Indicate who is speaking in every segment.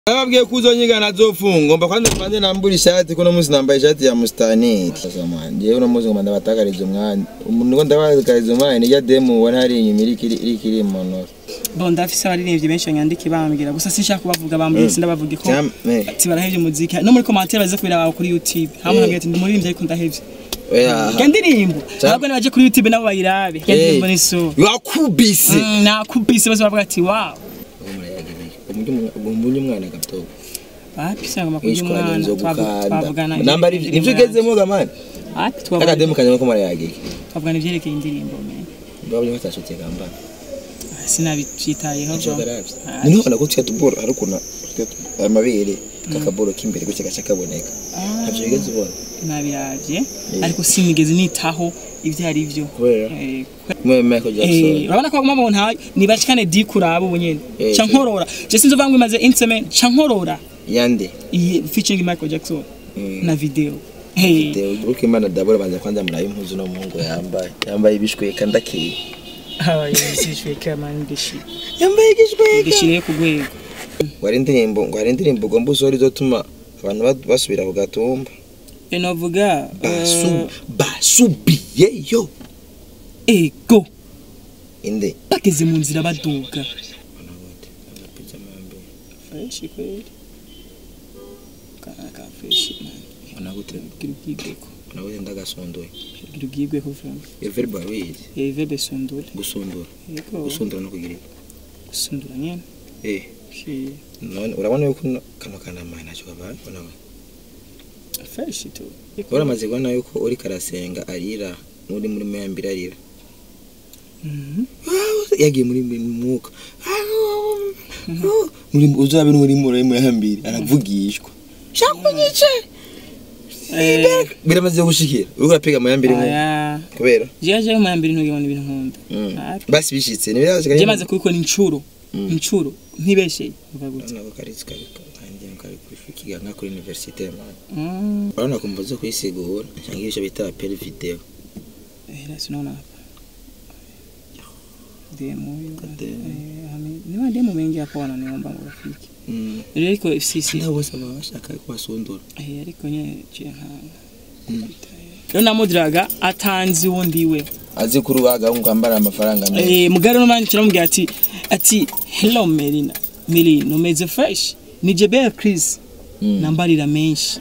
Speaker 1: Nababwiye ko uzonyigana azofungwa mba kwanza mbanze nambura ishati ko no munsi nambaye ishati ya mustaneri sasa manje jewe no munsi ngomba ndabatakariza umwanya umuntu ngo ndabatakariza umwanya nijya demu ubona hari inyuma iri kiri iri kiri mu ntoki
Speaker 2: bon ndafise abaririmbyi benshi banyandika bambwira gusa sinshaka kubavuga bambwira sindabavuge ko
Speaker 1: Jam- eh.
Speaker 2: ati barahevye umuziki no muri commentaire baze kubiraba kuri YouTube hamwe
Speaker 1: Eh.
Speaker 2: nabwira ati ndi muririmbyi ariko ndahevye
Speaker 1: oya
Speaker 2: Ga ndirimbo
Speaker 1: Jam-
Speaker 2: ntabwo nabaje kuri YouTube nabo bayirabe ga ndirimbo ni so
Speaker 1: wakubise
Speaker 2: Mm, nakubise bose bavuga ati wow
Speaker 1: umbunye umwana gatoya
Speaker 2: wapi sanga makuru
Speaker 1: wishwanye
Speaker 2: y'umwana
Speaker 1: nzo
Speaker 2: twavu- twavugana
Speaker 1: gukanda namba ari nivyo ugezemo gamani
Speaker 2: ati twavugana
Speaker 1: akademu kanyama ko marayagiye
Speaker 2: twavugana ivyerekeye indirimbo men
Speaker 1: ndabonye batashotse gambana
Speaker 2: sinabivyitayeho
Speaker 1: Ico
Speaker 2: bro
Speaker 1: garavye
Speaker 2: Ah,
Speaker 1: ni nubona ko tya tuboro ari ukuntu amabere kakaboro k'imbere gutya gaca kaboneka
Speaker 2: ah,
Speaker 1: ntavyo bigeze ubona
Speaker 2: nabiravye
Speaker 1: Eh.
Speaker 2: ariko sinigeze nitaho ivyo ari vyo
Speaker 1: kubera
Speaker 2: Eh,
Speaker 1: mwe Michael
Speaker 2: Eh,
Speaker 1: Jackson
Speaker 2: urabona ko baguma bontaye nibashikane di kuraba ubu nyene
Speaker 1: Eh,
Speaker 2: ca
Speaker 1: je-
Speaker 2: nkorora je sinzi uvuga ngo imaze insemen ca nkorora
Speaker 1: yande
Speaker 2: iyi featuring Michael Jackson
Speaker 1: Mm.
Speaker 2: na video hey
Speaker 1: Deo uko imana dabora banza kwanza murabe impuzu no muhungu yambaye yambaye ibishweka ndakeye
Speaker 2: how you see kama ndishi
Speaker 1: yambaye igishweka
Speaker 2: ndishire ku rwego
Speaker 1: ngo hari indirimbo ngo hari indirimbo ugomba usora izotuma abantu ba- basubira ku gatumba
Speaker 2: enovuga
Speaker 1: basu basubiyeyo
Speaker 2: ego
Speaker 1: inde
Speaker 2: bageze mu nzira baduga fresh kweli kana ka fresh man
Speaker 1: mbona gute
Speaker 2: gira ubwigweko
Speaker 1: mbona gute ndagasondoye
Speaker 2: gira ubwigweko vraiment
Speaker 1: everbo abizi
Speaker 2: eh vebe sondole
Speaker 1: gusundura
Speaker 2: ego
Speaker 1: gusundura no kugira iki?
Speaker 2: gusundura nyene
Speaker 1: eh
Speaker 2: shi
Speaker 1: none urabona yuko no- kano kanama ntacyo kabaye ubona we
Speaker 2: fresh tu
Speaker 1: uramaze kubona yuko uri karasenga arira n'uri muri mayambere arira
Speaker 2: Mhm.
Speaker 1: yagiye muri mu mwuka muri uzabe n'uri muri mayambere aravugishwa shakunyice
Speaker 2: Eh,
Speaker 1: biramaze gushikira uriko urapiga mayambere mu
Speaker 2: aya
Speaker 1: kubera
Speaker 2: jewe jewe mu yambere ntugibona ibintu nkunda
Speaker 1: Mm.
Speaker 2: Aro.
Speaker 1: basi bishitse ntibirashika
Speaker 2: je maze kubikora incuro
Speaker 1: Mm.
Speaker 2: incuro ntibesheye uvuga gute
Speaker 1: nako karitsi kariko kandi kari kwiga nka kuri universite man
Speaker 2: Mm.
Speaker 1: urabona kumva zo kwisigura cyangwa ibyo bita apel video
Speaker 2: Eh, la sinaona hapa demo hiyo
Speaker 1: Demo.
Speaker 2: eh ame- ni mademo mengi hapo wananiomba urafiki
Speaker 1: mm.
Speaker 2: ariko FCC
Speaker 1: nabo bose baba bashaka kubasundura
Speaker 2: eh ariko nye ciye nkanga rero namudiraga atanzi uwo ndiwe
Speaker 1: azi kuri uwaga kwambara amafaranga menshi
Speaker 2: eh mugari no manje kiramubwira ati ati hello Melina Melina umeze fresh ni Jebel Chris
Speaker 1: Mm.
Speaker 2: nambarira menshi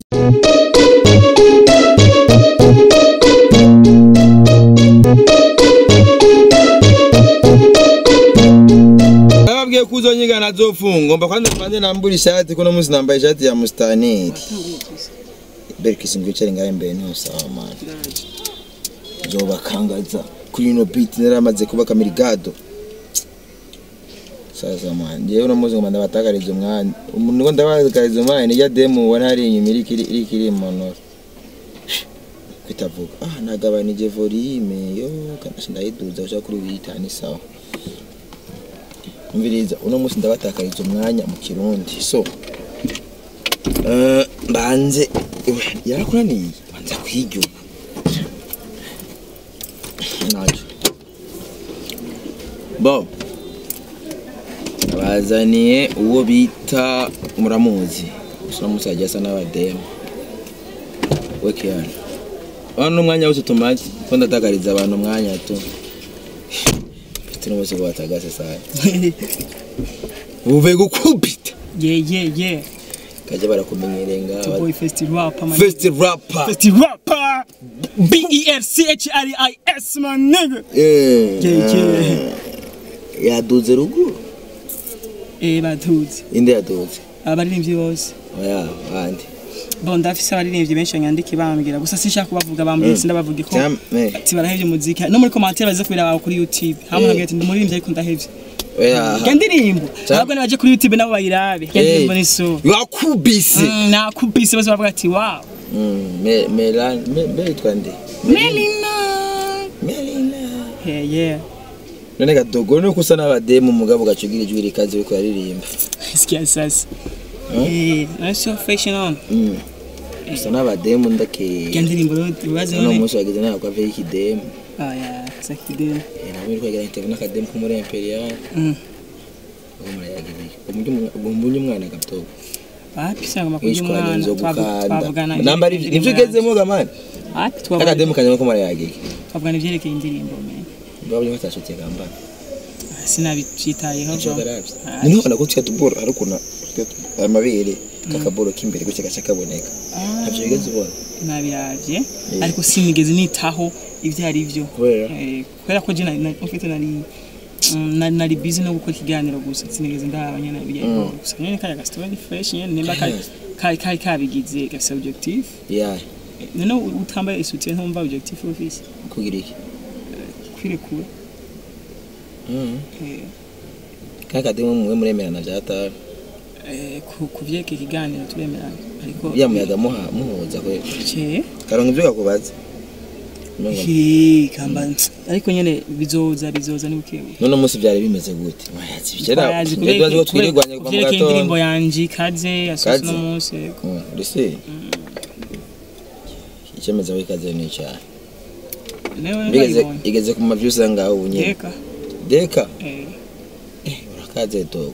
Speaker 1: nababwiye ko uzonyigana azofungwa mba kwanza mbanze nambura ishati ko no munsi nambaye ishati ya mustaneri berkisi ngo wicare ngaho imbere niho sawa mani zobakangaza kuri ino beat naramaze kuba kamirigado sasa mani jewe uno munsi ngomba ndabatakariza umwanya umuntu ngo ndabatakariza umwanya nijya demu ubona hari inyuma iri kiri iri kiri mu ntoki kwitavuga ah nagabanije volume yo kanashe ndayiduza ushaka kuri witani sawa umviriza uno munsi ndabatakariza umwanya mu kirundi so eh, mbanze iwe, yarakunaniye banza kwiga ubu nacyo bo bazaniye uwo bita muramuzi gusa uno munsi yagiye asa n'abademu we kiyana hano umwanya wose tumaze ko ndatakariza abantu umwanya tu mfite n'umunsi ngo batagase sana uvuye gukubita
Speaker 2: yeah yeah yeah
Speaker 1: kajya barakumenyereye
Speaker 2: to
Speaker 1: ngaha
Speaker 2: boy fest rap man
Speaker 1: first rapper
Speaker 2: fest rapper B E R C H R I S man nigga
Speaker 1: Eh,
Speaker 2: Yeah, yeah.
Speaker 1: ah, yaduze ruguru
Speaker 2: eh batuzi
Speaker 1: inde yaduze
Speaker 2: abaririmbyi bose
Speaker 1: oya bandi
Speaker 2: bon ndafise abaririmbyi benshi banyandika bambwira gusa sinshaka kubavuga bambwira sindabavuge ko
Speaker 1: Jam- eh,
Speaker 2: ati barahevye umuziki no muri commentaire baze kubiraba kuri YouTube hamwe
Speaker 1: Eh.
Speaker 2: nabwira ati ndi muririmbyi ariko ndahevye
Speaker 1: oya
Speaker 2: ga ndirimbo
Speaker 1: Jam-
Speaker 2: ntabwo nabaje kuri YouTube nabo bayirabe ga
Speaker 1: Eh.
Speaker 2: ndirimbo ni so
Speaker 1: wakubise
Speaker 2: Mm, nakubise bose bavuga ati wow
Speaker 1: Mm, Me- Melan me- me yitwa nde
Speaker 2: Melina
Speaker 1: melina
Speaker 2: yeah yeah
Speaker 1: none gadogo nuko usa n'abademu mugabo ugacugira ijwi rikaze uriko uraririmba
Speaker 2: sikia sasa
Speaker 1: Hmm?
Speaker 2: eh na so fashion on
Speaker 1: Mm. usa n'abademu ndake
Speaker 2: ga ndirimbo rero baze
Speaker 1: uno
Speaker 2: none
Speaker 1: munsi wagize nawe kwave y'ikidemu
Speaker 2: ah yeah sakidem
Speaker 1: Eh, nabo uri kwegera interview n'akademu ko muri imperial
Speaker 2: mm
Speaker 1: ubu murayagiriye ubu mbunye umwana gatogo
Speaker 2: wapi sanga makuru
Speaker 1: mwishwanya
Speaker 2: y'umwana
Speaker 1: nzo
Speaker 2: twavu- twavugana
Speaker 1: gukanda namba ari
Speaker 2: ivyerekeye
Speaker 1: nivyo
Speaker 2: indirimbo
Speaker 1: ugezemo gamani
Speaker 2: yanje. wapi twavugana
Speaker 1: akademu kanyama ko marayagike
Speaker 2: twavugana ivyerekeye indirimbo men
Speaker 1: babonye batashotse gambana
Speaker 2: sinabicyitayeho
Speaker 1: Ico
Speaker 2: bro
Speaker 1: garavye
Speaker 2: Ah,
Speaker 1: ni nkubona ko twa tuboro ari ukuntu amabere kakaboro k'imbere gutya gaca kaboneka
Speaker 2: ah,
Speaker 1: ntavyo bigeze ubona
Speaker 2: nabiravye ariko sinigeze nitaho ivyo ari vyo
Speaker 1: kubera
Speaker 2: Eh, kubera ko je nari nari- mfite nari mm, nari nari busy no gukora ikiganiro gusa sinigeze ndaba nyene bijya
Speaker 1: Mm.
Speaker 2: gusa nyene kaya ga story fresh nyene nimba kari kari kari kabigize gafise objectif
Speaker 1: ya
Speaker 2: none utambaye isutiye ntumva objectif ufise
Speaker 1: kugira iki
Speaker 2: kwirekura
Speaker 1: Mhm.
Speaker 2: eh,
Speaker 1: kakademu mwe muremerana vyatawe
Speaker 2: eh, ku- kuvyeka ikiganiro turemerana ariko
Speaker 1: ya muyaga muha muhuza kwe
Speaker 2: ce
Speaker 1: karonka ivyo gakubaza Umengo
Speaker 2: Hi, kamba ariko nyene bizoza bizoza ni bukebuke
Speaker 1: none umunsi vyari bimeze gute wayazi bicera
Speaker 2: Twayazi
Speaker 1: ndazi ko twirirwanye kuva mu
Speaker 2: kuvyerekeye indirimbo
Speaker 1: gatondo
Speaker 2: yanje ikaze yasohotse
Speaker 1: Kaze.
Speaker 2: no munsi yego.
Speaker 1: Mm, ese icemeza ko ikaze ni icyaha
Speaker 2: Newe
Speaker 1: Bigeze
Speaker 2: nabibonye.
Speaker 1: igeze ku mavyu usanga aho nyene
Speaker 2: Yeka.
Speaker 1: deka
Speaker 2: Eh.
Speaker 1: eh urakaze dogo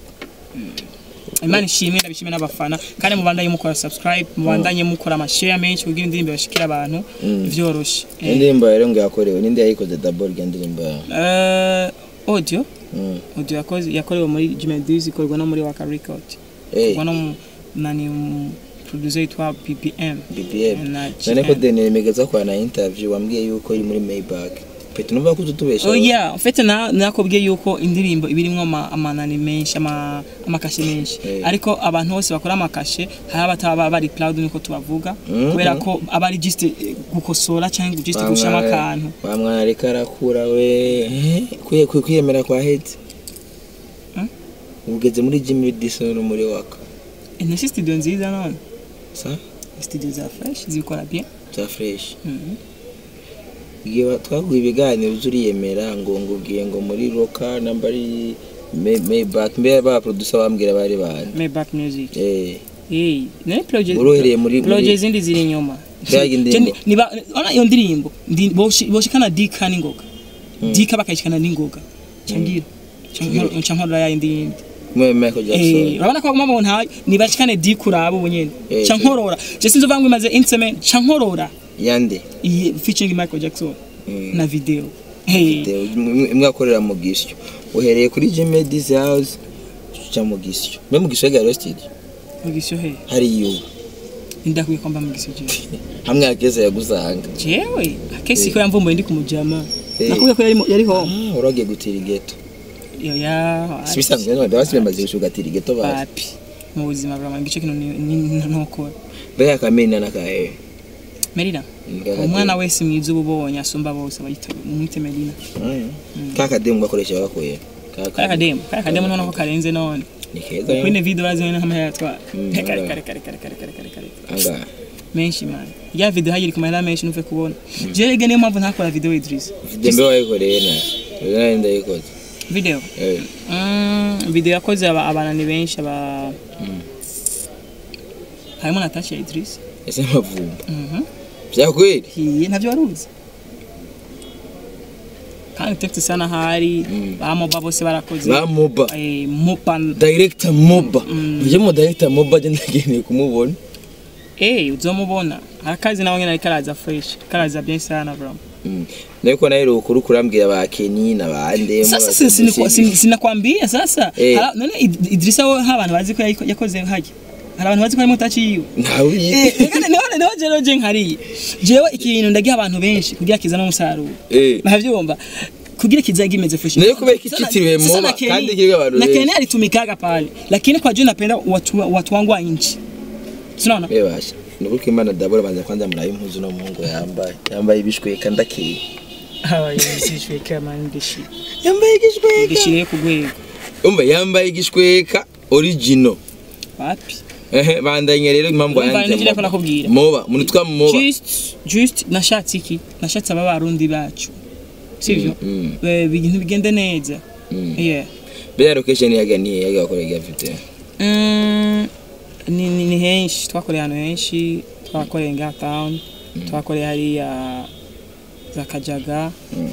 Speaker 2: Imana ishimwe ndabishimye n'abafana kandi mubandanye mukora subscribe mubandanye mukora amashare menshi kugira indirimbo bashikira abantu
Speaker 1: Mm.
Speaker 2: vyoroshe Eh,
Speaker 1: indirimbo rero ngo yakorewe ninde yayikoze double iyo ndirimbo yawe
Speaker 2: eh, audio
Speaker 1: Mm.
Speaker 2: audio yakoze yakorewe muri Jimedis ikorwa no muri Waka Record
Speaker 1: eh
Speaker 2: ikorwa no mu nani mu producer yitwa PPM
Speaker 1: BPM
Speaker 2: na
Speaker 1: none ko
Speaker 2: GM.
Speaker 1: Daniel Megeza kwa na interview wambwiye yuko iri muri Maybach petu numva ko tutubesha
Speaker 2: Oh yeah, en fait na nakobwiye yuko indirimbo ibirimwo ama- amanani menshi ama amakashe menshi
Speaker 1: Eh.
Speaker 2: ariko abantu bose bakora amakashe hari abataba bari proud niko tubavuga
Speaker 1: Mhm.
Speaker 2: kubera ko aba ari just eh, gukosora cyangwa just gushama akantu
Speaker 1: wamwana ariko arakura we Eh, kwiye kwiye- kwiyemera kwa hetse
Speaker 2: Hmm?
Speaker 1: ugeze muri Jimmy Dison no muri waka
Speaker 2: ene studio nziza none
Speaker 1: sa
Speaker 2: studio za fresh zikora bien
Speaker 1: za fresh
Speaker 2: Mhm.
Speaker 1: igihe wa- twaguye ibiganiro uzi uriyemera ngo ngubwiye ngo muri roka namba ari May- Maybach mbere ba producer bambwira bari bande
Speaker 2: Maybach music
Speaker 1: eh
Speaker 2: hey ne project
Speaker 1: urohereye muri muri
Speaker 2: project zindi ziri inyuma
Speaker 1: Mbega indirimbo.
Speaker 2: Je- niba ona iyo ndirimbo ndi- boshi- boshikana dika n'ingoga dika bakayishikana n'ingoga cangira cankorora ya indi yindi
Speaker 1: mwe Michael
Speaker 2: Eh,
Speaker 1: Jackson
Speaker 2: urabona ko baguma bontaye nibashikane dika uraba ubu nyene
Speaker 1: Eh,
Speaker 2: cankorora je sinzi uvuga ngo imaze inseme cankorora
Speaker 1: yande
Speaker 2: iyi featuring Michael Jackson
Speaker 1: Mm.
Speaker 2: na video hey
Speaker 1: Deo, imwe imwe akorera mu gisyo uhereye kuri Jimmy D's house uca mu gisyo mbe mu gisyo garo studio
Speaker 2: mugisho he
Speaker 1: hari iyo
Speaker 2: ndakwiye kwamba mugisho je
Speaker 1: hamwe akeza yagusanga
Speaker 2: jewe akesi ko yamvumbuye ndi kumujama
Speaker 1: Eh.
Speaker 2: nakubwiye ko yari mu- yari home
Speaker 1: ah uragiye gutira igeto
Speaker 2: yo ya
Speaker 1: sibisanzwe none basi bamaze gushugatira igeto basi
Speaker 2: papi mu buzima bwa mwangico kino ni- ni- ntukora
Speaker 1: mbega akamena nakahe
Speaker 2: Merina umwana wese mwiza uba ubonye asumba bose bayita umwite Merina
Speaker 1: kakademu gakoresha bakuye
Speaker 2: kaya kademu kaya kademu none ko karenze none
Speaker 1: ni keza yo
Speaker 2: kwine video bazanye nk'amahera yatwara
Speaker 1: Mm,
Speaker 2: kare
Speaker 1: alright.
Speaker 2: kare kare kare kare kare kare kare
Speaker 1: anga
Speaker 2: menshi man ya video hayiri ku mahera menshi nuve kubona je rege niyo mpamvu ntakora video Idris
Speaker 1: dembe wayikoreye na nayo ndayikoze
Speaker 2: video
Speaker 1: eh
Speaker 2: Mm, video yakoze aba- abana ni benshi aba
Speaker 1: Mm.
Speaker 2: harimo Natasha Idris
Speaker 1: ese mavumba
Speaker 2: mhm
Speaker 1: vyakweli
Speaker 2: hiye ntavyo waruzi kandi tekti sana hari
Speaker 1: Mm.
Speaker 2: bamoba bose barakoze
Speaker 1: ba moba
Speaker 2: Eh, mopa
Speaker 1: director moba
Speaker 2: Mm.
Speaker 1: uje mu director moba je ndageneye kumubona
Speaker 2: eh uzomubona akazi nawe nyene ariko araza fresh karaza bien sana bro
Speaker 1: Niko nayo rukuru kurambwira ba Kenny na bande
Speaker 2: sasa si- sinikwa- sin- sinakwambia sasa
Speaker 1: Eh.
Speaker 2: Hala- none Id- Idrisa we abantu bazi ko yayiko- yakoze hajya hari abantu bazi ko harimo tachi yiwe
Speaker 1: ntawe
Speaker 2: Eh, reka niho niho jero je nkariye jewe ikintu ndagiha abantu benshi kugira kizana umusaruro
Speaker 1: eh
Speaker 2: navyumva kugira kizaga imeze fresh
Speaker 1: Nayo kubera ko
Speaker 2: Sasa-
Speaker 1: kitiriwe
Speaker 2: sasa
Speaker 1: Moba,
Speaker 2: na Kenny-
Speaker 1: kandi kiriko abantu
Speaker 2: na
Speaker 1: benshi.
Speaker 2: Kenny alitumikaga pale lakini kwa juu napenda watu watu wangu wa nchi sinaona
Speaker 1: bebasha nuko imana dabura banza kwanza murabe impuzu no muhungu yambaye yambaye ibishweka ndakeye
Speaker 2: hawa yisishwe kama ndishi
Speaker 1: yambaye igishweka
Speaker 2: ndishiriye ku rwego
Speaker 1: umva yambaye igishweka original
Speaker 2: wapi
Speaker 1: ehe bandanye rero impamvu
Speaker 2: Urumva
Speaker 1: yanze
Speaker 2: nivyo
Speaker 1: Moba.
Speaker 2: nakubwira.
Speaker 1: moba umuntu twa moba
Speaker 2: just just nashatse iki nashatse aba barundi bacu sivyo
Speaker 1: Mm,
Speaker 2: Eh, ibintu bigende neza
Speaker 1: mm.
Speaker 2: yeah
Speaker 1: bya location yaganiye yaga bakoreye afite
Speaker 2: Mm, ni, ni, ni henshi twakoreye ahantu henshi twakoreye nga town twakoreye hariya za kajaga
Speaker 1: Mm.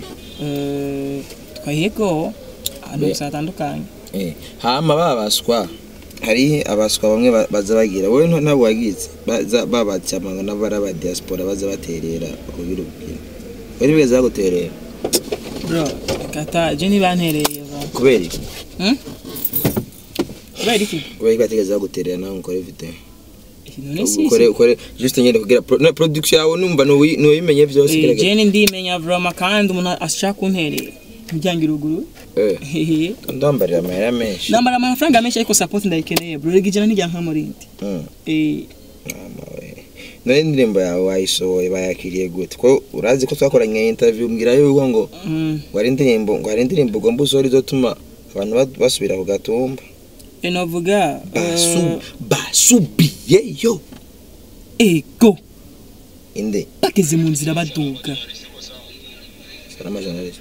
Speaker 2: eh, twahego ahantu
Speaker 1: Be-
Speaker 2: gusa hatandukanye
Speaker 1: eh hama babaswa hari abaswa bamwe ba- baza bagira wowe nto- ntabwo wagize baza babacyamanga n'abari aba diaspora baza baterera kugira ubwira wowe ntibigeze baguterera
Speaker 2: bro kata je ntibantereye bro
Speaker 1: kubera iki
Speaker 2: Hmm? kubera iki
Speaker 1: kubera ko batigeze baguterera nawe ukore video
Speaker 2: none si
Speaker 1: ukore ukore juste nyine kugira pro- na production yawe numva nuwi- nuwimenye byose
Speaker 2: Eh,
Speaker 1: gerageza
Speaker 2: je ndimenya vroma kandi umuntu ashaka kunterera umuryango uruguru
Speaker 1: eh
Speaker 2: Hehe.
Speaker 1: ndambarira amahera menshi
Speaker 2: nambara amafaranga menshi ariko support ndayikeneye bro rega ijana nijya nk'amurindi
Speaker 1: Mm.
Speaker 2: eh
Speaker 1: Mama we. none indirimbo yawe wayisohoye bayakiriye gute ko urazi ko twakoranye interview mbwira yuko ngo
Speaker 2: mm.
Speaker 1: ngo hari indirimbo ngo hari indirimbo ugomba usohora izotuma abantu ba- basubira ku gatumba
Speaker 2: enovuga
Speaker 1: Basu- basubiyeyo
Speaker 2: ego
Speaker 1: inde
Speaker 2: bageze mu nzira baduga
Speaker 1: salama journalist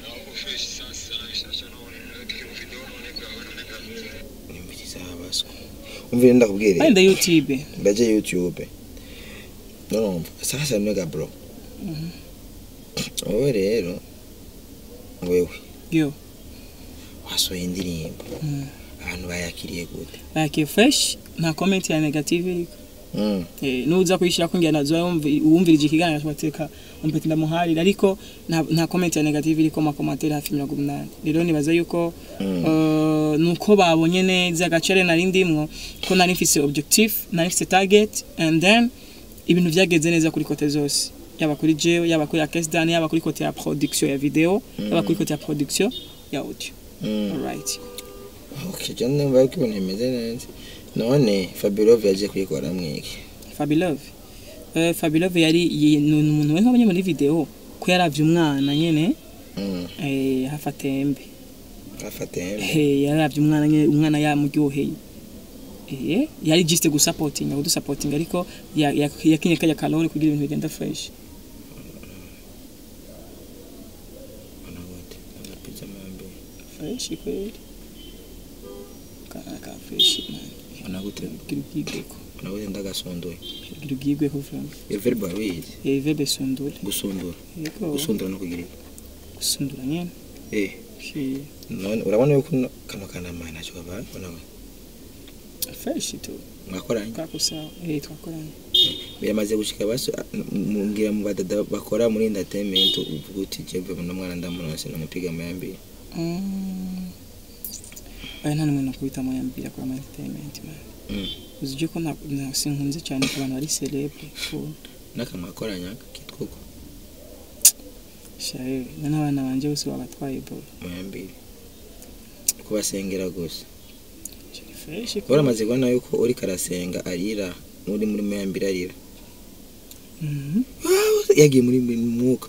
Speaker 1: nimbiriza abaswa umvire ndakubwire
Speaker 2: wenda youtube
Speaker 1: ndaje youtube nurumva sasa mega bro wowe rero wewe
Speaker 2: yo
Speaker 1: wasohoye indirimbo
Speaker 2: Mm.
Speaker 1: abantu bayakiriye gute
Speaker 2: like fresh nta comment ya negative iriko
Speaker 1: Mm.
Speaker 2: eh nuza kuyishira ko ngira nazo wumvirije ikiganiro cy'amateka umpeti ndamuharira ariko nta nta comment ya negative iriko ma commentaire hafi 180 rero nibaza yuko
Speaker 1: Mm.
Speaker 2: eh, nuko babonye neza agacere nari ndimwo ko nari mfise objective nari mfise target and then ibintu byageze neza kuri kote zose yaba kuri jewe yaba kuri Akesdan yaba kuri kote ya production ya video yaba kuri kote ya production ya audio
Speaker 1: Mm.
Speaker 2: alright
Speaker 1: Okay, je ndumva ko ibintu bimeze neza none Fabirov yaje kuyikora mwiki
Speaker 2: Fabilove eh Fabilove yari yi- ni umuntu we nk'abanye muri video ko yaravye umwana nyene
Speaker 1: Mm.
Speaker 2: eh hafa tembe
Speaker 1: afate hembe
Speaker 2: eh yaravye umwana nyene umwana yamuryoheye eh yari just gusupporting aho dusupporting ariko ya- ya- yakinye kajya kalori kugira ibintu bigenda fresh
Speaker 1: Ona gute agapiza mambe
Speaker 2: fresh kweli ka ka fresh man
Speaker 1: ona gute
Speaker 2: kugira ubwigweko
Speaker 1: ona gute ndagasondoye
Speaker 2: kugira ubwigweko vraiment
Speaker 1: Everi Bawizi
Speaker 2: eh vebe sondole
Speaker 1: gusundura
Speaker 2: yego
Speaker 1: gusundura no kugira iki?
Speaker 2: gusundura nyene
Speaker 1: eh
Speaker 2: Eh,
Speaker 1: none urabona yuko no- kano kanama ntacyo kabaye ona we
Speaker 2: fresh tu
Speaker 1: mwakoranye
Speaker 2: kakusa eh twakoranye
Speaker 1: biramaze gushika baso mbwira mu badada bakora muri entertainment uvuga uti jewe muno mwana ndamunose namupiga mayambi
Speaker 2: Mm. Aya nta numwe nakubita mu yambira kwa ama entertainment man.
Speaker 1: Mm.
Speaker 2: Uzi ko na, na sinkunze cyane ku bantu bari celebre. Ko
Speaker 1: n'akamwakoranya kitwa uko
Speaker 2: shaye n'abana banje bose babatwaye bro.
Speaker 1: mayambi kubasengera gusa
Speaker 2: Chiri fresh ko.
Speaker 1: uramaze kubona yuko uri karasenga arira muri muri mayambiri arira
Speaker 2: Mhm.
Speaker 1: yagiye muri muri mwuka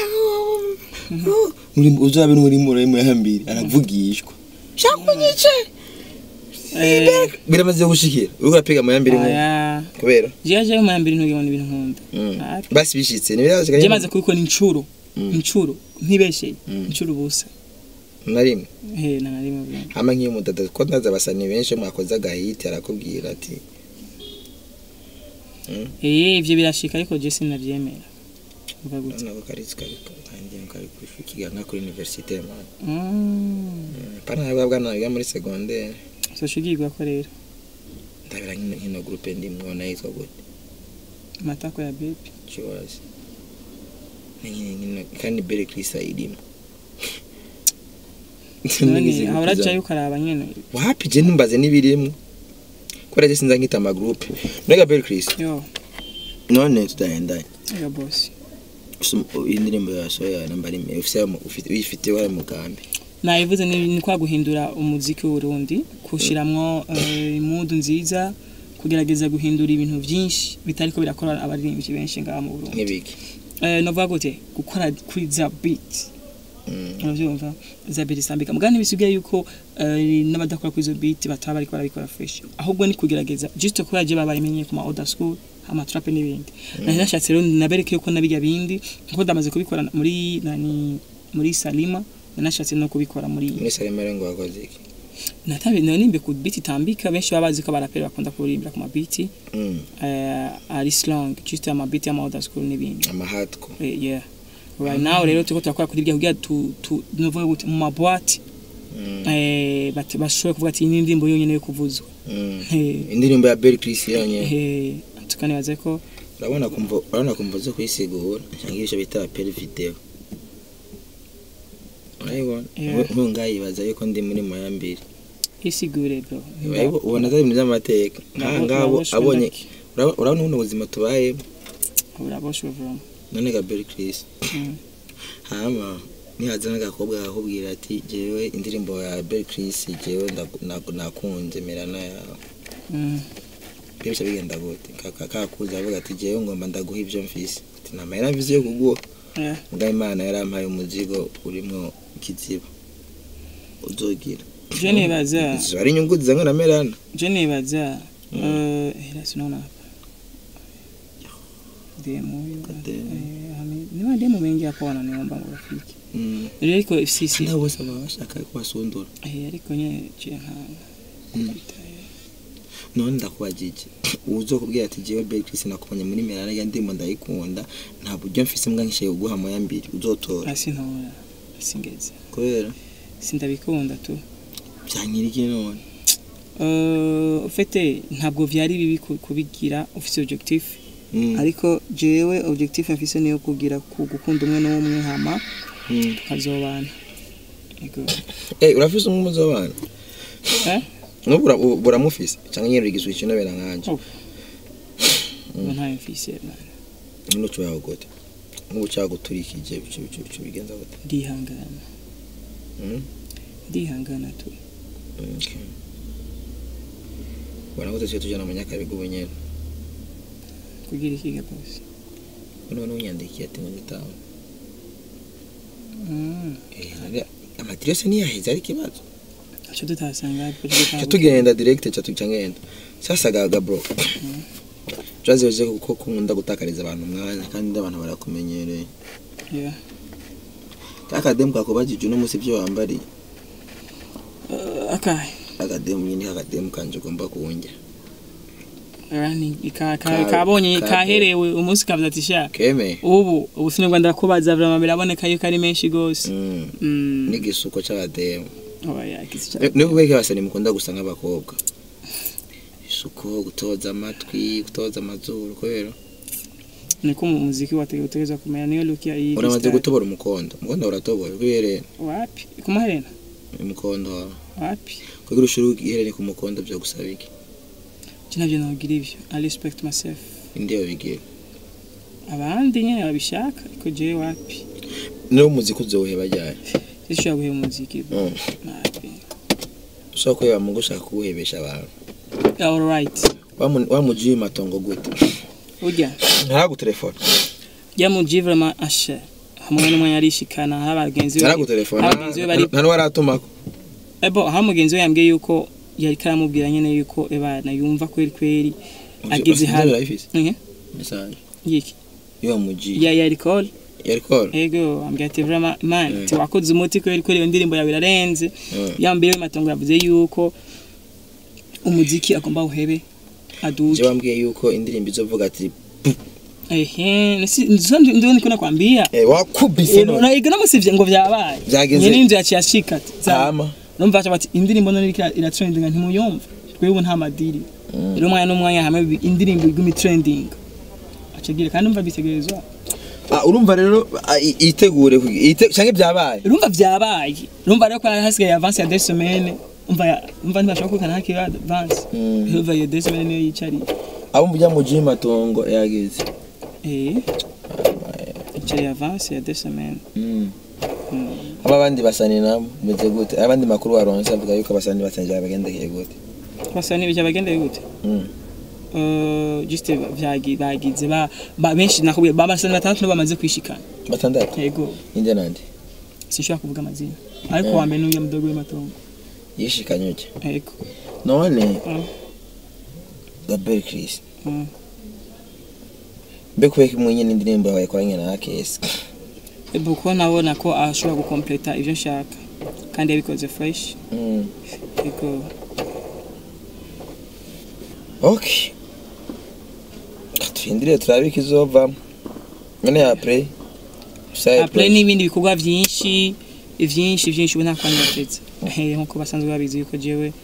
Speaker 1: muri uzabe muri muri mayambiri aravugishwa shakunyice
Speaker 2: Eh,
Speaker 1: biramaze gushikira uriko urapiga mayambiri mu
Speaker 2: aya.
Speaker 1: kubera
Speaker 2: Je je mu yambira ntugibona ibintu nkunda.
Speaker 1: Mm.
Speaker 2: Ah,
Speaker 1: basi bishitse ntibirashika
Speaker 2: Je maze kubikora incuro.
Speaker 1: Mm.
Speaker 2: Incuro ntibeshye.
Speaker 1: Mm.
Speaker 2: Incuro busa.
Speaker 1: na rimwe
Speaker 2: Eh na nari mu byo.
Speaker 1: hama nk'iyo mudada ko ndaza abasani benshi mwakoze agahiti arakubwira ati
Speaker 2: Eh ivyo birashika ariko je sinavyemera. Uva gute?
Speaker 1: nako kari kari kanjye kari kwiga nka kuri universite man
Speaker 2: Mm.
Speaker 1: pana nabwo bwana biga muri secondaire
Speaker 2: So shugirwa ko rero.
Speaker 1: ndabira nkino nkino groupe ndimwo na yitwa gute
Speaker 2: Matako ya baby.
Speaker 1: kibazi nkino nkino kandi bere Krista irimo
Speaker 2: none ahora acayo ukaraba nyene
Speaker 1: wapi je ntumbaze n'ibirimo kubera je sinza nkita ama groupe mbega bere Krista
Speaker 2: yo
Speaker 1: none tudahendanye
Speaker 2: ya boss
Speaker 1: iyi ndirimbo yasohoye namba rimwe ufite ufite uyifite wari mugambi
Speaker 2: nayivuze ni ni kwa guhindura umuziki w'urundi kushiramwo eh, imudu nziza kugerageza guhindura ibintu byinshi bitariko birakora abaririmbyi benshi ngaha mu Burundi
Speaker 1: nk'ibiki
Speaker 2: eh novuga gute gukora kuri za beat
Speaker 1: Mm.
Speaker 2: uravyumva za beat isambika mugani bisigaye yuko eh, n'abadakora kuri izo beat bataba bariko barabikora fresh ahubwo ni kugerageza just ko yaje babayimenye ku ma order school ama trap n'ibindi nari nashatse rero nabereke yuko nabijya bindi kuko ndamaze kubikora muri nani muri Salima nashatse no kubikora muri
Speaker 1: muri salemere ngo wakoze iki
Speaker 2: natabe narimbe ku beat itambika benshi baba bazi ko barapera bakunda kuririmba ku ma beat
Speaker 1: Mm.
Speaker 2: eh ari slang just ama beat ama order school n'ibindi
Speaker 1: amahatko
Speaker 2: Eh, yeah right now rero turiko turakora kuri ibyo kugira tu tu novuga gute mu mabwati
Speaker 1: Mm.
Speaker 2: eh bati bashobora kuvuga ati iyi ni indirimbo yonyene yo kuvuzwa
Speaker 1: Mm.
Speaker 2: Eh,
Speaker 1: indirimbo ya Berry Chris yonyene
Speaker 2: eh, tukanibaza ko
Speaker 1: urabona kumva urabona kumva zo kuyisigura cyangwa ibyo bita peri video urayibona
Speaker 2: Yeah.
Speaker 1: nk'ubu ngayibaza yuko ndi muri moyambiri
Speaker 2: isigure bro
Speaker 1: Urayibona- ubona atari ibintu by'amateka nk'aha ngabo abonye urabona urabona buno buzima tubayemo
Speaker 2: uraboshwe bro
Speaker 1: none ga Berry Chris
Speaker 2: Mm.
Speaker 1: hama nihaza n'agakobwa kakubwira ati jewe indirimbo ya Berry Chris jewe ndaku- naku- nakunze merana yawe
Speaker 2: Mm.
Speaker 1: byose bigenda gute Kaka- kakuza avuga ati jewe ngomba ndaguha ibyo mfise ati nta mahera mfise yo kuguha
Speaker 2: Yeah.
Speaker 1: mbwa imana yarampaye umuzigo urimwo ikiziba uzogira
Speaker 2: je nibaza
Speaker 1: izo ari inyungu zizanywe na merana
Speaker 2: je nibaza
Speaker 1: Mm.
Speaker 2: eh ila sinaona hapa demo hiyo
Speaker 1: Kademo.
Speaker 2: eh ami- ni mademo mengi hapo wananiomba marafiki
Speaker 1: Mm.
Speaker 2: ariko sisi
Speaker 1: nabo bose baba bashaka kubasundura
Speaker 2: eh ariko nye je nka
Speaker 1: Mm. none ndakubajije uzokubwira ati jewe Berry Chris nakubonye muri merana ya ndimo ndayikunda nta buryo mfise mbwa nkishaye kuguha moya mbiri uzotora
Speaker 2: asi ntora singeze
Speaker 1: kubera
Speaker 2: sindabikunda tu
Speaker 1: byanyiriki none
Speaker 2: Uh, ufite ntabwo vyari bibi ku- kubigira ufise objectif
Speaker 1: Mm.
Speaker 2: ariko jewe objectif mfise niyo kugira ku gukunda umwe n'umwe hama
Speaker 1: Mm.
Speaker 2: tukazobana Ego.
Speaker 1: Eh, urafise umuzi w'abana
Speaker 2: eh
Speaker 1: nubu ura- u- buramufise canke nyene urigizwe ikinobera nkanje
Speaker 2: Oh. ubu ntayo mfise man.
Speaker 1: nuno cubaho gute nk'ubu caguturikije bico bico bico bigenza gute
Speaker 2: ndihangana
Speaker 1: Mm.
Speaker 2: ndihangana tu
Speaker 1: Okay. Bwana gute cyo tujana mu nyakabiga ubu nyene
Speaker 2: kugira ikiga bose
Speaker 1: none unyandikiye ati ngo ngitaho
Speaker 2: Mm.
Speaker 1: eh hari amadirese niyaheze ari kibazo
Speaker 2: aco tutasanga hapo
Speaker 1: ca tugenda direct ca tuca ngenda sasa gaga bro Jazeje kuko kunda gutakariza abantu umwanya kandi abantu barakumenyereye
Speaker 2: yeah
Speaker 1: akademu kakubajije uno musi ibyo wambariye
Speaker 2: uh, akahe
Speaker 1: akademu nyine akademu kanje ugomba kuwunjya
Speaker 2: running ka
Speaker 1: Ka-
Speaker 2: ka- kabonye
Speaker 1: ka-
Speaker 2: kaherewe umunsi kavuze ati sha
Speaker 1: keme
Speaker 2: ubu ubu sinigwa ndakubaza vrama biraboneka yuko ari menshi gose
Speaker 1: Mm.
Speaker 2: mm
Speaker 1: n'igisuko c'abademu
Speaker 2: oya kisi cha
Speaker 1: ni kubera ko abasani mukunda gusa nk'abakobwa isuko gutoza amatwi gutoza amazuru kubera
Speaker 2: niko mu muziki wategereza kumenya niyo look ya iyi
Speaker 1: uramaze gutobora umukondo umukondo uratobora kubera
Speaker 2: wapi kumuherena
Speaker 1: umukondo wawe
Speaker 2: wapi
Speaker 1: kugira ushuru iherene ku mukondo byo gusaba iki
Speaker 2: je navyo nogira ivyo i respect myself
Speaker 1: indiyo bigira
Speaker 2: abandi nyene babishaka ariko jewe wapi
Speaker 1: niwo muziki uzowuheba ryari
Speaker 2: sishobora guheba umuziki
Speaker 1: Mm.
Speaker 2: wapi
Speaker 1: ushobora kureba mu gushaka kuwuhebesha abantu
Speaker 2: all right
Speaker 1: Wamu- wamujiye matongo gute
Speaker 2: urya
Speaker 1: ntaragutelefona
Speaker 2: yamuji vraiment asha hamwe n'umwe yarishikana hari abagenzi be
Speaker 1: ntaragutelefona
Speaker 2: hari abagenzi be bari
Speaker 1: nta n'uwaratumako
Speaker 2: ebo aho mugenzi we yambwiye yuko yari karamubwira nyene yuko ebana yumva kweri kweri ageze hano
Speaker 1: urayifise
Speaker 2: Mhm.
Speaker 1: mesaje
Speaker 2: yiki
Speaker 1: iyo wamujiye
Speaker 2: ya ya recall
Speaker 1: yari kora
Speaker 2: ego ambwira ati vraiment man
Speaker 1: Mm.
Speaker 2: ati wakoze umuti kweri kweri iyo ndirimbo yawe irarenze
Speaker 1: Mm.
Speaker 2: yambwiye we matongo yavuze yuko umuziki agomba uhebe
Speaker 1: je
Speaker 2: aduke
Speaker 1: wambwiye yuko indirimbo izovuga ati
Speaker 2: ehe nisi ndizo ndio niko nakwambia
Speaker 1: eh, wakubise none
Speaker 2: na igana musivye ngo vyabaye
Speaker 1: Vyageze.
Speaker 2: nyene inzu yaciye ashika za
Speaker 1: hama
Speaker 2: numva acha bati indirimbo none iriko ira trending ntimuyumva twebwe nta madiri
Speaker 1: Mm.
Speaker 2: rero umwanya n'umwanya hamwe bi- indirimbo igumi trending acagira kandi umva bitegerezwa
Speaker 1: Ah, urumva rero ah, i- itegure kugi- ite- canke byabaye
Speaker 2: urumva vyabaye urumva rero ko hari hasigaye avance ya deux semaines umva ya- umva ntibashobora kwikana hakiri avance
Speaker 1: Mm.
Speaker 2: urumva iyo deux semaines niyo yicariye
Speaker 1: abo mujya mujiye matongo yagize
Speaker 2: eh yicariye avance ya deux semaines
Speaker 1: Mm.
Speaker 2: Mm.
Speaker 1: aba abandi basani nabo bimeze gute abandi makuru waronse avuga yuko abasani basangira bagendekeye gute
Speaker 2: basa n'ibijya bagendeye gute
Speaker 1: Mm.
Speaker 2: Uh, just vyagi bagize ba ba- benshi nakubwiye babasani batandatu nibo bamaze kwishikana
Speaker 1: batandatu
Speaker 2: yego
Speaker 1: inde nande
Speaker 2: sinshobora kuvuga amazina ariko
Speaker 1: Eh.
Speaker 2: wa mbere n'uya mudogo w'amatongo
Speaker 1: yishikanye uke
Speaker 2: yego
Speaker 1: none
Speaker 2: Mm.
Speaker 1: Gabriel Chris
Speaker 2: Mm.
Speaker 1: mbe kubeka imwe nyine indirimbo yawe yakoranye na Akesi
Speaker 2: Ebo ko nabona ko ashobora gukompleta ivyo nshaka kandi yabikoze fresh
Speaker 1: Mm.
Speaker 2: yego
Speaker 1: okay turindire turabe ikizovamo none ya play Usaye
Speaker 2: après n'ibindi bikorwa vyinshi vyinshi vyinshi ubu nta kwanya batetse Eh, nkuko basanzwe babizi yuko jewe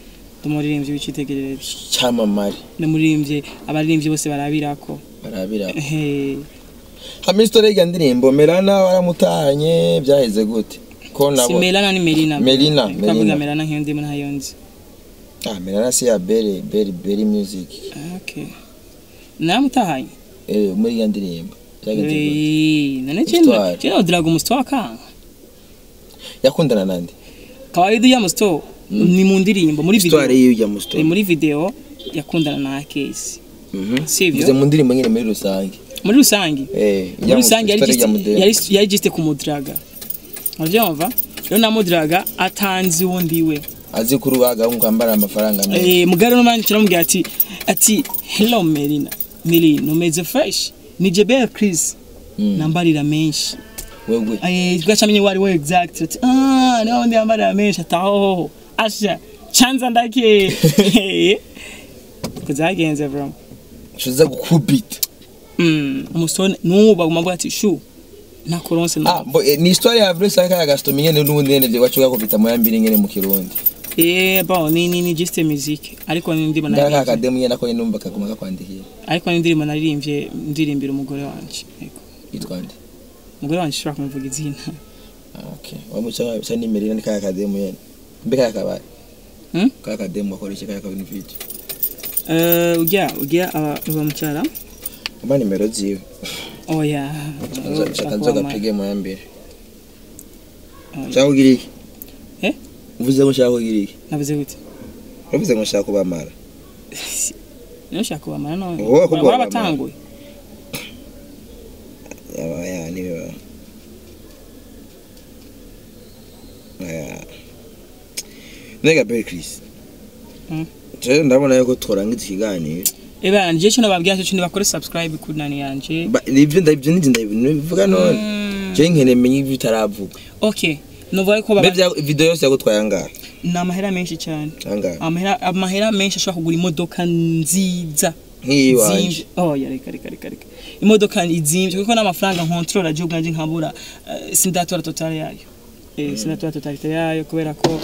Speaker 2: ndumuririmbyi w'icitegererezo
Speaker 1: cyamamare
Speaker 2: ndumuririmbyi abaririmbyi bose barabirako
Speaker 1: barabira
Speaker 2: ehe
Speaker 1: hama isitori y'irya ndirimbo melana waramutanye byaheze gute ko
Speaker 2: si
Speaker 1: nabo
Speaker 2: melana ni melina
Speaker 1: Melina,
Speaker 2: twavuga
Speaker 1: Melina.
Speaker 2: melana nk'iyo ndimo ntayo nzi
Speaker 1: ah melana si ya beri beri beri music
Speaker 2: okay namutahanye
Speaker 1: eh muri irya ndirimbo byagenze gute
Speaker 2: Eh, none
Speaker 1: Histoire.
Speaker 2: chino drago musto akanga
Speaker 1: yakundana nande
Speaker 2: kawaida ya musto ni mu ndirimbo muri video
Speaker 1: histoire y'irya musto
Speaker 2: Eh, muri video yakundana na Case
Speaker 1: mhm
Speaker 2: sivyo?
Speaker 1: bize mu ndirimbo nyine muri rusange
Speaker 2: muri rusange
Speaker 1: eh
Speaker 2: muri rusange yari
Speaker 1: histoire
Speaker 2: just-
Speaker 1: y'irya mudende.
Speaker 2: yari yari just kumudraga uravyumva rero namudraga atanzi wundi we
Speaker 1: azi kuri uwaga ngo ambara amafaranga menshi
Speaker 2: eh mugari no manje turamubwira ati ati hello Melina Melina umeze fresh ni Jebel Chris
Speaker 1: Mm.
Speaker 2: nambarira menshi
Speaker 1: wewe
Speaker 2: eh twacamenye wari we exact ati ah ni wundi yambarira menshi ataho asha chanza ndake kuzagenze bro
Speaker 1: ushize gukubita
Speaker 2: mm umusone nubu baguma ati shu nakoronse no
Speaker 1: ah bo eh, ni histoire ya vrai sanka ya Gaston nyene n'ubundi nyene byo bacuga kubita mu yambiri nyene mu kirundi
Speaker 2: eh bon ni ni ni just music ariko ni ndimo
Speaker 1: ndaka
Speaker 2: naririmbye
Speaker 1: akademu nyene nako numva kaguma kakwandikiye
Speaker 2: ariko ni ndirimbo naririmbye ndirimbira umugore wanje yego
Speaker 1: yitwa nde
Speaker 2: umugore wanje ushobora kumuvuga izina
Speaker 1: Ah, okay wamucha cha ni merina ni kaya kademu yene mbe kaya kabaye
Speaker 2: Hmm?
Speaker 1: kaya kademu akoresha kaya kabini video
Speaker 2: eh ujya ujya aba mucyara
Speaker 1: umba nimero ziwe
Speaker 2: oya
Speaker 1: shaka nzoga pige mu yambere
Speaker 2: Oya.
Speaker 1: shaka kugira iki
Speaker 2: Eh?
Speaker 1: uvuze ngo shaka kugira iki
Speaker 2: navuze gute
Speaker 1: uvuze ngo shaka kubamara
Speaker 2: niyo shaka kubamara none
Speaker 1: Wowe ko kubamara.
Speaker 2: warabatanguye
Speaker 1: yaba ya ni biba aya nega Berry Chris
Speaker 2: Hmm.
Speaker 1: Je ndabona yuko tworangiza ikiganiro
Speaker 2: eba nje cyo nababwira cyo nibakore subscribe kuri nani yanje
Speaker 1: Ba- nivyo ndabyo nindi ndabivuga none
Speaker 2: Mm.
Speaker 1: je nkene menye ibyo utaravuga
Speaker 2: okay novuga ko
Speaker 1: mbe
Speaker 2: baba
Speaker 1: vya video yose yagutwaye angahe
Speaker 2: ni amahera menshi cyane
Speaker 1: angahe
Speaker 2: amahera amahera menshi ashobora kugura imodoka nziza
Speaker 1: nk'iyi wanje
Speaker 2: Zimvye. oh ya reka reka reka reka imodoka izimvye kuko n'amafaranga nkontrola je ubwanje nkabura eh, sindatora totale yayo eh sindatora totalite yayo kubera ko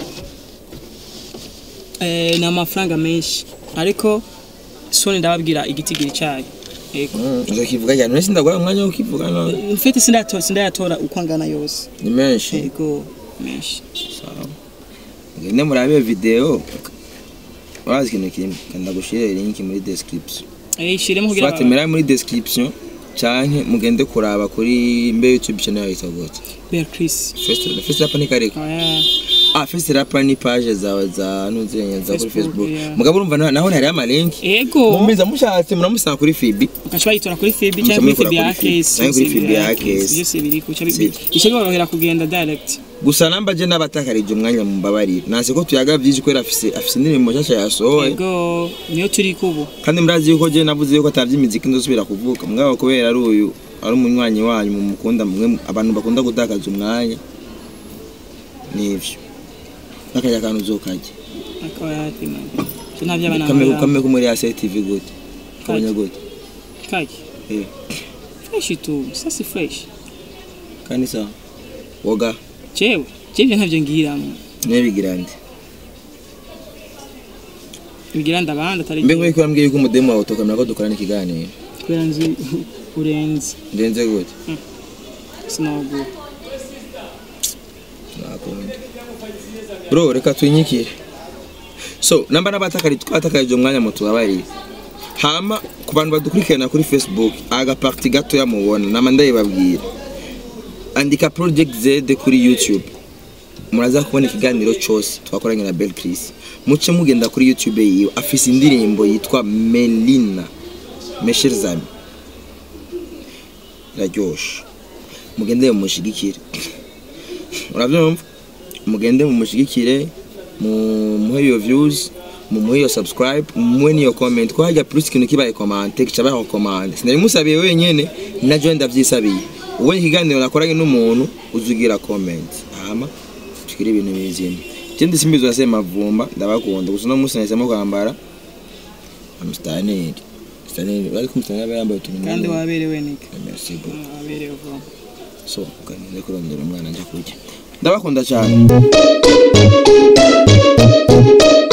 Speaker 2: eh ni amafaranga menshi ariko soni ndababwira igitigiri cyayo yego
Speaker 1: Mm, uzokivuga cyane none sindagura umwanya wo kivuga none
Speaker 2: mfite sindatora sindayatora uko angana yose
Speaker 1: ni menshi
Speaker 2: yego menshi
Speaker 1: sawa ngende murabe video urazi ikintu kimwe kanda gushire link muri description
Speaker 2: eh shiremo kugira
Speaker 1: Swate mera muri description canke mugende kuraba kuri mbe YouTube channel yawe itagotse
Speaker 2: Bear Chris
Speaker 1: first first rapa ni kareko
Speaker 2: oya
Speaker 1: ah first rapa ni page zawe za nuzenya za kuri
Speaker 2: Facebook,
Speaker 1: Facebook
Speaker 2: yeah.
Speaker 1: mugabo urumva naho naho hari ama link
Speaker 2: yego
Speaker 1: mumbiza mushatse muramusanga kuri Fibi
Speaker 2: ukaca bayitora kuri Fibi
Speaker 1: Muca
Speaker 2: cyangwa kuri
Speaker 1: muyikora
Speaker 2: Fibi
Speaker 1: kuri
Speaker 2: ya
Speaker 1: Fibi,
Speaker 2: Case
Speaker 1: canke kuri Fibi ya Case.
Speaker 2: byose biri kuca
Speaker 1: Si.
Speaker 2: bica biborohera kugenda direct
Speaker 1: gusa namba je n'abatakarije umwanya mumbabarira nase ko tuyaga byinshi kubera afise afise indirimbo nshasha yasohoye
Speaker 2: yego niyo turi kubu
Speaker 1: kandi murazi yuko je navuze yuko atavye imiziki ndosubira kuvuka mugabo kubera ari uyu ari umunywanyi wanyu mumukunda mwe abantu bakunda gutakaza umwanya nivyo nakajya kantu uzokarya
Speaker 2: ariko yatima cyo nta by'abana
Speaker 1: kamwe kamwe ko muri ya TV gute kabanya gute
Speaker 2: kaki
Speaker 1: eh
Speaker 2: fresh tu ça c'est fresh
Speaker 1: kandi sawa woga
Speaker 2: jewe jewe ntavyo ngiramo
Speaker 1: nebigira ndi
Speaker 2: bigira ndabanda atari
Speaker 1: mbe nk'uko yambwiye yuko umudemu wawe utokamera ko dukorana ikiganiro
Speaker 2: kubera nzi urenze
Speaker 1: ndenze gute
Speaker 2: sinogura
Speaker 1: nakunda bro reka twinyikire so namba n'abatakari twatakarije umwanya mutubabarire hama ku bantu badukurikirana kuri facebook agaparti gatoya mubona nama ndayibabwira andika project z kuri youtube muraza kubona ikiganiro cyose twakoranye na bel chris muce mugenda kuri youtube yiwe afise indirimbo yitwa melina mesherzami iraryoshe mugende mumushigikire urabyumva mugende mumushigikire mumuhe iyo views mumuhe iyo subscribe mumuhe n'iyo comment ko hajya plus ikintu kibaye komante kica baho komande sinari musabiye wenyene na jo ndavyisabiye uwo ikiganiro nakoranye n'umuntu uzugira comment hama tukiri ibintu bizima ikindi simbizo yase mavumba ndabakunda gusa no musi nahisemo kwambara amstaneri staneri bari kumstaneri aba yambaye utuntu
Speaker 2: kandi waberewe nika
Speaker 1: merci beaucoup
Speaker 2: waberewe vuba
Speaker 1: so kaninde kurondera umwana njya kurya ndabakunda cyane